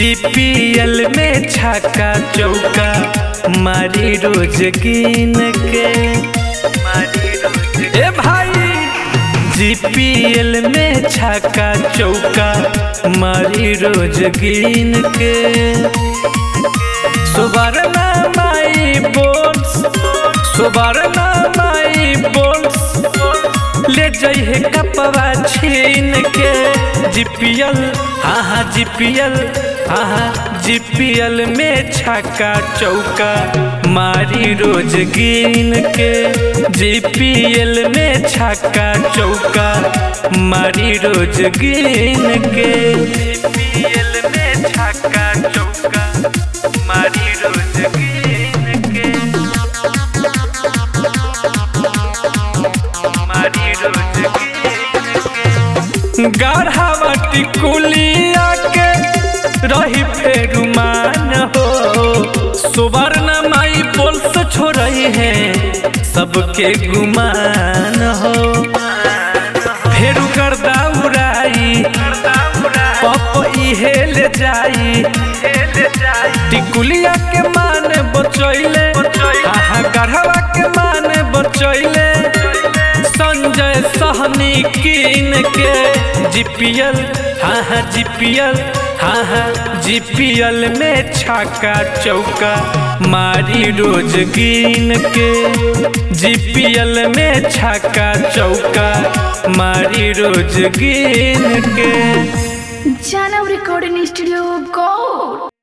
GPL में छक्का चौका मारी रोज गिन के मारी रोज ए भाई जीपीएल में छक्का चौका मारी रोज गिन के सुबरना माई बोल्स सुबरना माई बोल्स ले जइहे कपवा छीन के जीपीएल हाँ हाँ जीपीएल हाँ हाँ जीपीएल में छक्का चौका मारी रोज गिन के जीपीएल में छक्का चौका मारी रोज गिन के जीपीएल में छक्का चौका मारी रोज गिन के मारी रोज गिन के गाढ़ावटी कुलिया के रही फेर मान हो सुवर्ण माई बोल से छोड़ई है सबके गुमान हो फेर गर्दा उड़ाई पप इहे ले जाई टिकुलिया के मान बचैले आहा गढ़वा के मान बचैले संजय सहनी कीन के जीपीएल हाँ हाँ जीपीएल हाँ हाँ जीपीएल में छक्का चौका मारी रोज गिन के जीपीएल में छक्का चौका मारी रोज गिन के Jana Recording Studio Gold.